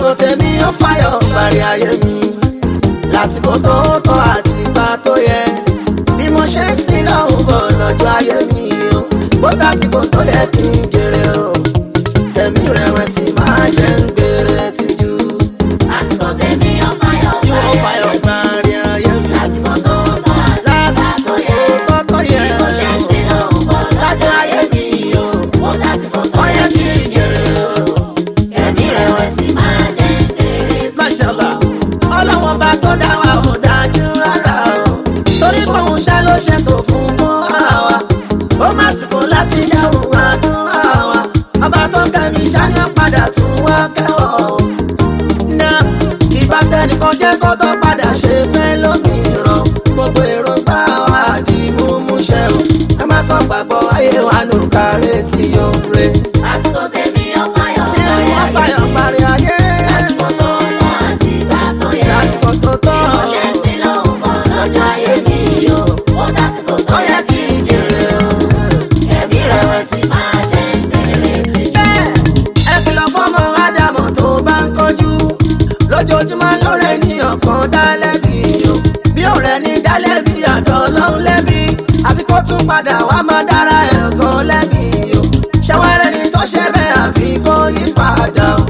lásìkò tèmi ó fàyọ̀ parí ayé mi lásìkò tó tọ́ àti ìgbà tó yẹ bí mo ṣe ń sin lọ́hùn bọ̀ lọ́jọ́ ayé mi o bó tásìkò tó yẹ kí n jèrè o tẹ̀mí rẹ̀wẹ̀sì máa jẹ́ ń gbèrè tìjú Àsìkò tèmi ó fàyọ̀ tí wọ́n parí fàyọ̀ ayé mi. parí ayé mi Lásìkò tó tọ́ àti ìgbà lásìkò tó yẹ. tó tọ́ yẹ Bí mo ṣe ń sin lọ́hùn bọ̀ lọ́jọ́ ayé mi o Ó tásìkò tó ó yẹ yẹ kí kí n jèrè o. ẹ̀mí rẹ̀wẹ̀sì máa jẹ́ èrè tí. Máṣàlá, ọlọ́wọ́n bá tó dá wa ò dájú rárá o. Torí pé òun ṣá ló ṣètò fún fún àwa. Ó má sìkò láti dáhùn àdúrà wa. Ọba tó ń kẹ́mi ṣá ni ó padà tún wá kẹ́wọ̀ o. Ná ìbá tẹnìkan jẹ́ kó tó padà ṣe fẹ́ lómìíràn. Gbogbo èròǹgbà wa di múmúṣẹ o. Ẹ má sọ gbàgbọ́ ayé wa nù kárẹ́ tí yóò re. Àsìkò tèmi ó fàyọ̀ Tí parí wọ́n ayé báyọ̀ mi. parí ayé. Lásìkò tó tọ́ àti ìgbà tó yẹ. Lásìkò tó tọ́. Bí mo ṣe ń sin lọ́hùn bọ̀ lọ́jọ́ ayé mi o. Ó tásìkò tó yẹ kí n jèrè o. Ẹ̀mí rẹ̀wẹ̀sì máa jẹ́ èrè tí. bẹ́ẹ̀ ẹ kìlọ̀ fọ́mọ ádámù tó bá ń kọjú lójoojúmọ́ lóore ní ọkàn dálẹ́bí o bí ọ̀rẹ́ ní dálẹ́bí àdán ọlọ́run lẹ́bí àfi kó tún padà wá máa dára ẹ̀gàn lẹ́bí o ṣẹ́wárẹ́ ni tó ṣe bẹ́ẹ̀ àfi kó yí padà o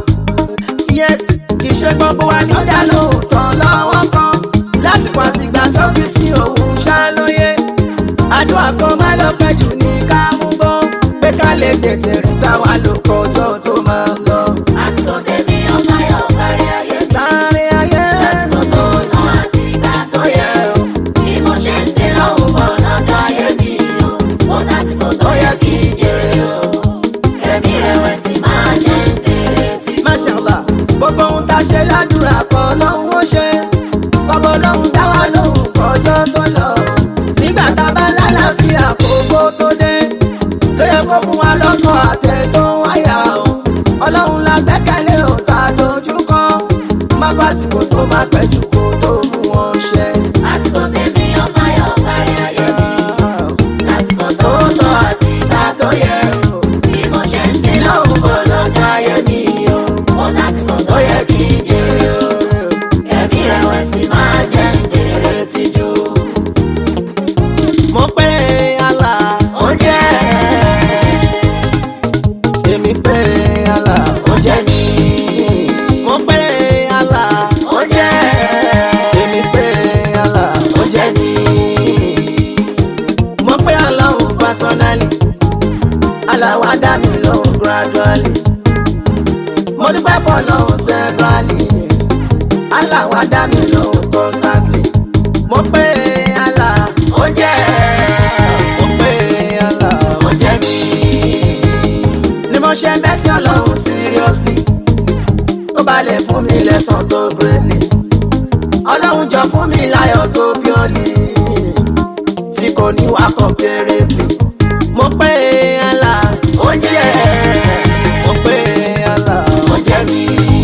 yes kì í ṣe gbogbo wa ni ó dá lóòótọ́ lọ́wọ́ kan lásìkò àtìgbà tó fi sí òun ṣàlóye àdúrà kan má lọ pẹ́ jù ní ká mú bọ́ pé ká lè tètè rí gbà wá ló kọjọ́ tó máa ń lọ. Àsìkò tèmi ó fàyọ̀ parí ayé mi. láàrin ayé Lásìkò tó tọ́ àti ìgbà tó yẹ o. Bí mo ṣe ń sin lọ́hùn bọ̀ lọ́jọ́ ayé mi o. Ó tásìkò tó yẹ kí n jèrè o. Ẹ̀mí rẹ̀wẹ̀sì máa jẹ́ èrè tí. mashallah gbogbo ohun tá a ṣe ládùúrà kan lọ́hún ó ṣe gbogbo lọ́hún dá wa lóhùn kọjọ́ tó lọ nígbà tá a bá lálàáfíà kókó tó dé ló yẹ kó fún wa lọ́kọ̀ àtẹ tó ń wáyà o ọlọ́run la gbẹ́kẹ̀lé ò tá a dojú kan má fàsìkò tó má pẹ́ jù kó tó mú wọn ṣẹ. Àsìkò tèmi ó fàyọ̀ parí ayé mi. Lásìkò tó tọ́ àti ìgbà tó yẹ o. Bí mo ṣe ń sin lọ́hùn bọ̀ lọ́jọ́ ayé mi o. Ó tásìkò tó yẹ kí n jèrè o. Ẹ̀mí rẹ̀wẹ̀sì máa jẹ́ èrè tíjú. mo pé Allah Ó jẹ́ èmi pé Allah ó jẹ́ mi. mo pé Allah ó jẹ́ èmi pé Allah ó jẹ́ mi. mo pé Allah ò personally Allah wá dá mi lóhùn gradually. mo dúpẹ́ fọlọ́hún severally Allah wá dá mi lóhùn constantly. mo pé Allah ó jẹ́ mo pé Allah ó jẹ́ mi. ni mo ṣe bẹ́ sí ọlọ́run seriously ó bá lè fún mi lẹ́sàn tó greatly ọlọ́run jọ fún mi láyọ̀ tó purely tí kò ní wá comparably mo pé Allah ó jẹ́ mo pé Allah ó jẹ́ mi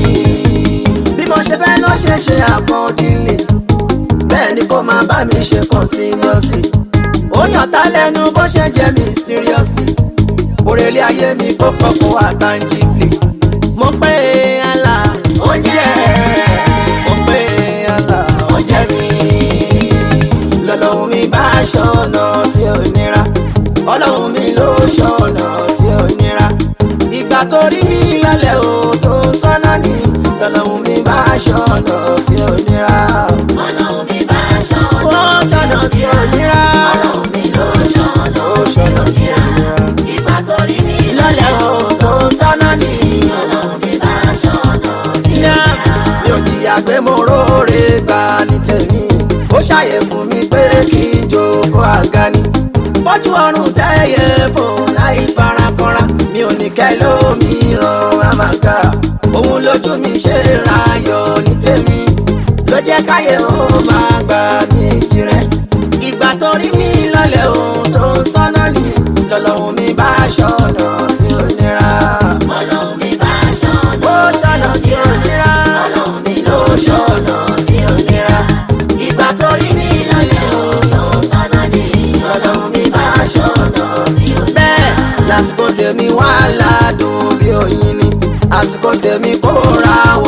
bí mo ṣe fẹ́ ló ṣe ṣe accordingly bẹ́ẹ̀ ni kò máa bá mi ṣe continuously ó yàn tá lẹ́nu bó ṣe jẹ́ mysteriously òrèlé ayé mi kó kọ́kọ́ wá tangibly mo pé Allah ó jẹ́ mo pé Allah ó jẹ́ mi lọ́lọ́run mi bá ṣọ̀nà tí ò nira ọlọ́run mi ló ṣọ̀nà tí ò nira ìgbà tó rí mi lálẹ́ o tó sọ́nà ni lọ́lọ́run mi bá ṣọ̀nà tí ò nira Ọlọ́run mi bá ṣọ́nà. ó ṣọ̀nà tí ò nira Ọlọ́run mi ló ṣọ́nà. ó ṣọ̀nà tí ò nira Ìgbà tó rí mi lọ́lẹ́ o tó sọ́nà ni. Ọlọ́run mi bá ṣọ́nà. Tí Ní ó à, mi ò jìyà pé mo róore gbà ní tèmi ó ṣàyè fún mi pé kí n jókòó àga ni bójú ọrùn tẹ́yẹ fò láì farakanra mi ò ní kẹ́ lómìíràn àmàgà òun lójú mi ṣe rayọ̀ ní tèmi ló jẹ́ káyé ó máa gbà ní èjì rẹ̀ ìgbà tó rí mi lọ́lẹ̀ òun tó ń sọ́nà ni lọ́lọ́run mi bá ṣọ̀nà tí ó nira Ọlọ́run mi bá ṣọ́nà. ó ṣọ̀nà tí ó nira Ọlọ́run mi ló ṣọ́nà. Tí ó nira. Ìgbà tó rí mi lọ́lẹ̀ o tó sọ́nà ni. Ọlọ́run mi bá ṣọ́nà. Tí ó nira. bẹ́ẹ̀ lásìkò tèmi wà ládùn bí oyin ni àsìkò tèmi kó ra wọ̀ tó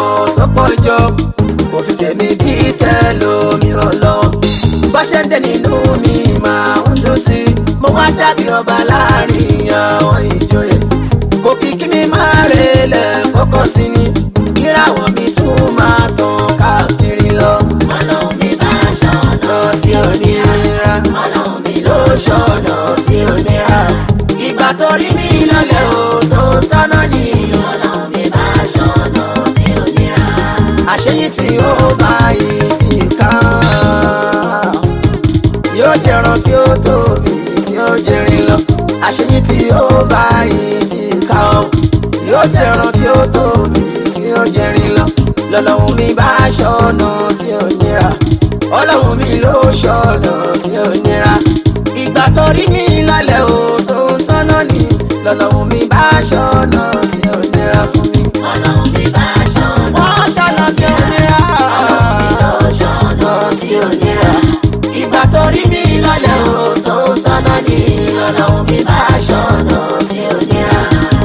tó pọ̀ jọ kò fi tèmi bí tẹlòmíràn lọ bá ṣe ń dé nínú mi máa ń dùn sí i mo wá dàbí ọba láàrin àwọn ìjòyè kò kí kí mi máa relẹ̀ kọ́kọ́ sí ni ìràwọ̀ mi tún máa tàn káàkiri lọ ọlọ́run mi bá ṣọ̀nà lọ tí ò ní ra ọlọ́run mi ló ṣọ̀nà tí ò ní ra ìgbà tó rí mi lọ́lẹ̀ o tó sọ́nà ni ọlọ́run mi bá ṣọ̀nà tí ò nira. àṣeyí tí ó bá yìí ti kàn yóò jẹran tí ó tóbi tí ó jẹrin lọ àṣeyí tí ó bá yìí ti kàn yóò jẹran tí ó tóbi tí ó jẹrin lọ lọ́lọ́run mi bá ṣọ̀nà tí ò nira ọlọ́run mi ló ṣọ̀nà tí ò nira ìgbà tó rí mi lálẹ́ o tó ń sọ́nà ni lọ́lọ́run mi bá ṣọ̀nà tí ò nira fún mi ọlọ́run mi bá ṣọ̀nà wọ́n ṣọ̀nà tí ò nira ló ṣọ̀nà tí ò nira ìgbà tó rí mi lálẹ́ o tó ń sọ́nà ni lọ́lọ́run mi bá ṣọ̀nà tí ò nira.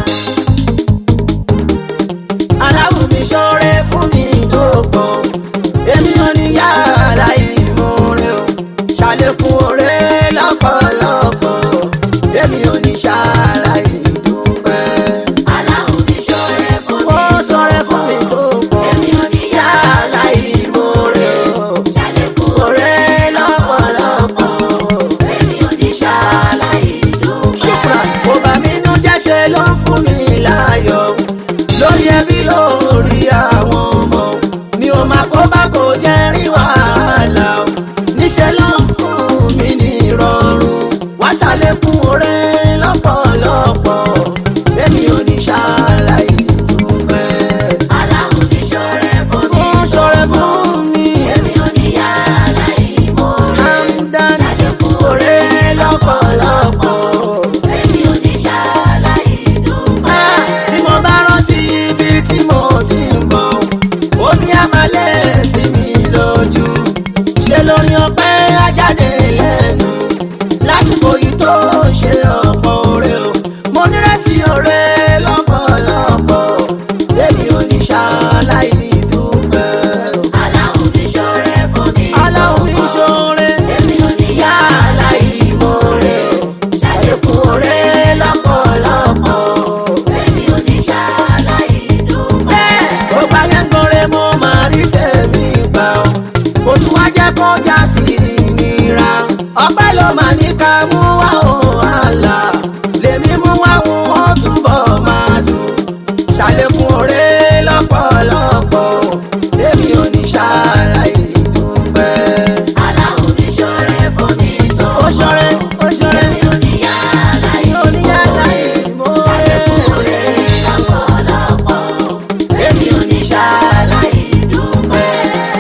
aláwọ̀ mi ṣọ́rẹ́ fún mi tó pọ̀ èmi ò ní yàrá ìmúre o ṣàlékún oore lọ́pọ̀lọpọ̀ èmi ò ní ṣàrà ìdúpẹ́. aláwọ̀ mi ṣọ̀rẹ́ fún mi. ó ṣọ́rẹ́ fún mi tó pọ̀ èmi ò ní yàrá ìmúre o ṣàlékún oore lọ́pọ̀lọpọ̀. èmi ò ní ṣàlàyé dúpẹ́. ṣùkúrà kò bá mi nú jẹ́ ṣe ló ń fún mi láyọ̀ lórí ẹbí lórí àwọn ọmọ mi ò máa kó bá kò jẹ́ rí wàhálà o níṣẹ́ ló ń fún mi ní ìrọ̀rùn wá ṣàlékún oore lọ́pọ̀lọpọ̀ èmi ò ní ṣàlàyé dúpẹ́. aláwọ̀ mi ṣọ̀rẹ́ fún mi. ó ṣọrẹ fún mi èmi ò ní ṣàlàyé mọ́rẹ́. hamdan ṣàlékún oore lọ́pọ̀lọpọ̀. èmi ò ní ṣàlàyé dúpẹ́. tí mo bá rántí ibi tí mo ti ń bọ̀ omi àmàlẹ́ sí mi lójú ṣe lórí ọpẹ́ ajáde lẹ́nu lásìkò yìí tó ṣe ọ̀pọ̀ oore o mo nírètí oore lọ́pọ̀lọpọ̀ èmi ò ní ṣàlàyé dúpẹ́ o. aláwọ̀ mi ṣọ̀rẹ́ fún mi. aláwọ̀ mi ṣoore èmi ò ní yàrá ìmoore o ṣàlékún oore lọ́pọ̀lọpọ̀ èmi ò ní ṣàlàyé dúpẹ́. ó bá yẹn gbọ́nrẹ́ mo máa rí tèmi gbà ó kò tún wá jẹ́ kó já sí ìnira ọpẹ́ ló máa ní ká mú wá òun àlà lèmi mú wá òun ó túbọ̀ máa dùn ṣàlékún oore lọ́pọ̀lọpọ̀ èmi ò ní ṣàlàyé dúpẹ́. aláwọ̀ mi ṣọ̀rẹ́ fún mi tó. ó ṣọrẹ́ ó ṣọrẹ́ èmi ò ní ṣàlàyé mi ò ní yàrá ìmọ̀ọ́rẹ́. lọ́pọ̀lọpọ̀. èmi ò ní ṣàlàyé dúpẹ́.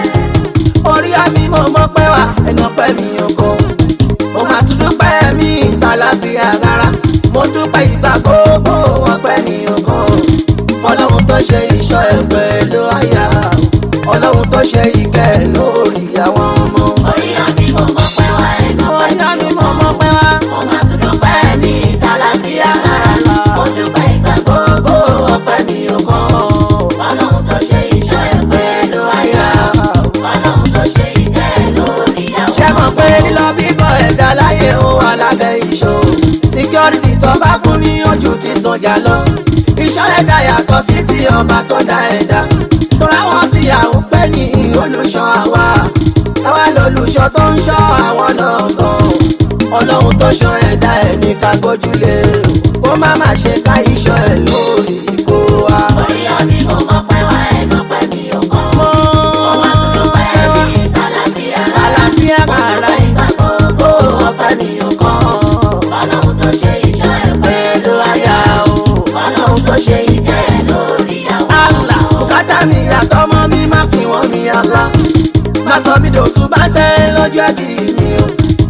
orí àmì mo mọ pé wá ẹnu ọpẹ́ mi ò kọ mo máa tún dúpẹ́ mi ìtàláfíà rárá mo dúpẹ́ ìgbà gbogbo ọpẹ́ mi ò kọ ọlọ́run tó ṣe ìṣọ́ ẹ̀ pẹ̀lú àyà ọlọ́run tó ṣe ìkẹ́ lórí àwọn ọmọ orí àmì mo mọ̀ pé wá ẹnu orí àmì mo mọ pé wá mo máa tún dúpẹ́ ní ìtàláfíà rárá. mo dúpẹ́ ìgbà gbogbo ọpẹ́ mi ò kọ ọlọ́run tó ṣe iṣẹ́ ẹ̀ pẹ̀lú àyà. ọlọ́run tó ṣe ìkẹ́ lórí àwọn. ṣé mọ̀ pé lílọ bíbọ̀ ẹ̀dá láyé ó wà lábẹ́ ìṣó security tó bá fún ní ojú ti sọjà lọ iṣẹ́ ẹ̀dá yàtọ̀ sí ti ọba tó dá ẹ̀dá tóra wọn ti yàwó pé ní olùṣọ́ àwa àwa lolùṣọ́ tó ń ṣọ́ àwọn lọ́gàn ọlọ́run tó ṣọ́ ẹ̀dá ẹ̀ ní ká gbójúlé kó má má ṣe ká iṣọ́ ẹ̀ lórí kó wa. orí àmì mo mọ̀ pé wá ẹnu pẹ́ mi ò kọ́. mo mo máa tún dúpẹ́ ní ìtàláfíà rárá. àlàáfíà kàrà ìgbà gbogbo ọpẹ́ nìyẹn kan. ọlọ́run tó ṣe iṣẹ́ ẹ̀ pẹ̀lú àyà. ọlọ́run tó ṣe ìkẹ́ lórí àwọn. àlà bùkátà mi àtọmọ mi má fi wọn mi àlá má sọ mi dòtú bá tẹ lọ́jọ́ ẹbí mi o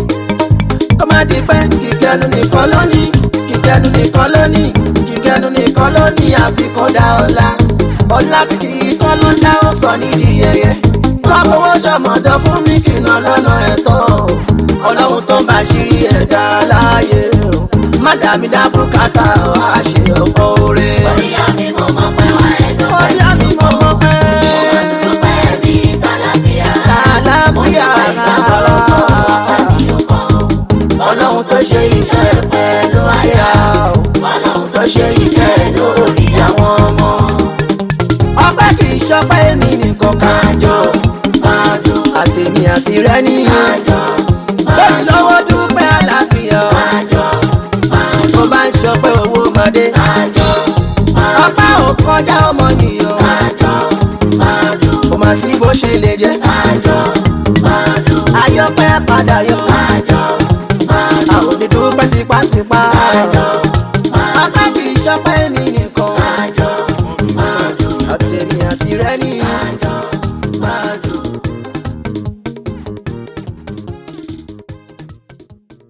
kó má di pé kíkẹ́nu nìkan lónìí kíkẹ́nu nìkan lónìí kíkẹ́nu nìkan lónìí àfikún dá ọ̀la ọ̀la tí kì í tán ló ń dá ó sọ nídìí yẹyẹ wọ́n fowó ṣọmọdọ̀ fún mi kìnnà lọ́nà ẹ̀tọ́ ọlọ́run tó ń bá ṣírí ẹ̀dá láàyè o má dàmí dá bùkátà wá ṣe ọ̀pọ̀ oore orí àmì mo mọ̀ pé wá ẹnu pẹ́ orí àmì mo mọ̀ pé. tó ṣe ìfẹ́ pẹ̀lú àyà Ọlọ́run tó ṣe ìfẹ́ lórí àwọn ọmọ. ọpẹ́ kì í ṣọpẹ́ èmi nìkan kájọ máa dùn àtèmi àti rẹ nìyẹn máa jọ